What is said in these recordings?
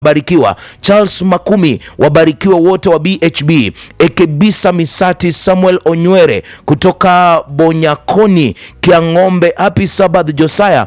barikiwa charles makumi wabarikiwa wote wa bhb ekebisa misati samuel onywere kutoka bonyakoni kiang'ombe happy sabbath josaya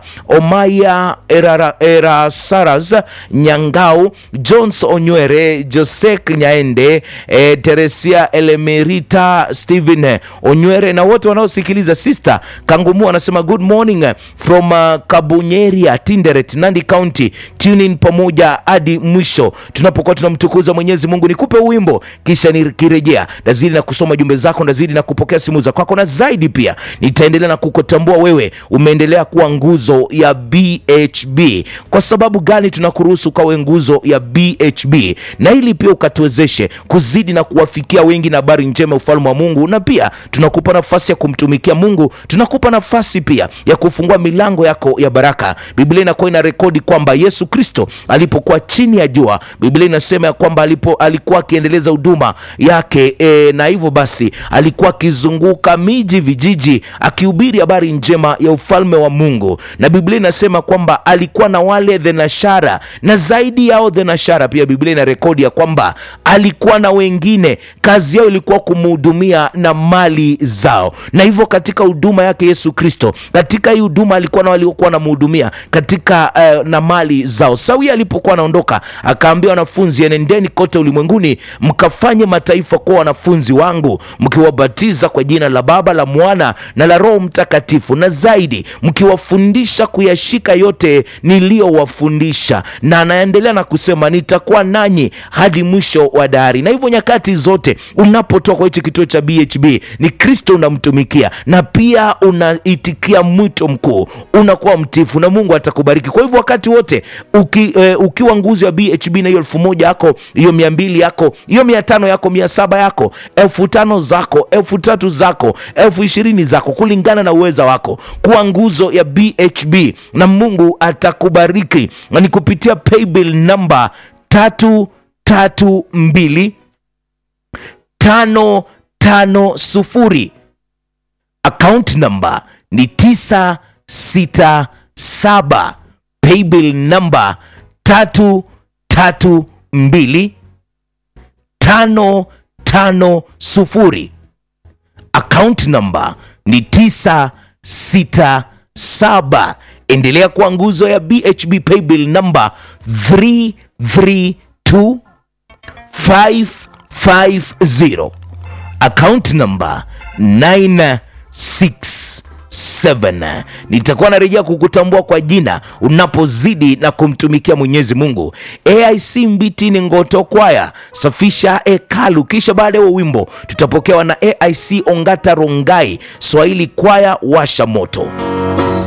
omaya Erara- erasaras nyangau jones onywere josek nyaende e, teresia elemerita stephen onywere na wote wanaosikiliza sister kangumu anasema good morning from uh, kabunyeria tinderet nandi county tunin pamoja hadi mwisho tunapokuwa tunamtukuza mwenyezi mungu nikupe wimbo kisha nikirejea nazidi na kusoma jumbe zako nazidi na kupokea simu za kwako na zaidi pia nitaendelea na kukutambua wewe umeendelea kuwa nguzo ya bhb kwa sababu gani tunakuruhusu ukawe nguzo ya bhb na ili pia ukatuwezeshe kuzidi na kuwafikia wengi na habari njema ya ufalme wa mungu na pia tunakupa nafasi ya kumtumikia mungu tunakupa nafasi pia ya kufungua milango yako ya baraka biblia inakuwa ina rekodi kwamba yesu kristo alipokuwa chini ya jua biblia inasema ya kwamba alipo alikuwa akiendeleza huduma yake e, na hivyo basi alikuwa akizunguka miji vijiji akihubiri habari njema ya ufalme wa mungu na biblia inasema kwamba alikuwa na wale dhenashara na zaidi yao dhenashara pia biblia ina rekodi ya kwamba alikuwa na wengine kazi yao ilikuwa kumhudumia na mali zao na hivyo katika huduma yake yesu kristo katika hii huduma alikuwa na waliokuwa wanamhudumia katika uh, na mali zao sawia alipokuwa anaondoka akaambia wanafunzi enendeni kote ulimwenguni mkafanye mataifa kuwa wanafunzi wangu mkiwabatiza kwa jina la baba la mwana na la roho mtakatifu na zaidi mkiwafundisha kuyashika yote niliyowafundisha na anaendelea na kusema nitakuwa nanyi hadi mwisho wa dahari na hivyo nyakati zote unapotoka kwa hichi kituo cha bhb ni kristo unamtumikia na pia unaitikia mwito mkuu unakuwa mtifu na mungu atakubariki kwa hivyo wakati wote uki, eh, ukiwa nguzo ya bhb na hiyo elfu moja yako hiyo mia mbili yako hiyo mia tano yako mia saba yako elfu tano zako elfu tatu zako elfu ishirini zako kulingana na uweza wako kuwa nguzo ya bhb na mungu atakubariki na ni kupitia paybill namba tatu tatu mbili tano tano sufuri account number ni 967 paybill number 332 550 account number ni 967 endelea kuwa nguzo ya bhb paybill number 332 550 account number 967 nitakuwa narejea kukutambua kwa jina unapozidi na kumtumikia mwenyezi mungu aic mbitini ngoto kwaya safisha hekalu kisha baada ya huo wimbo tutapokewa na aic ongata rongai swahili kwaya washa moto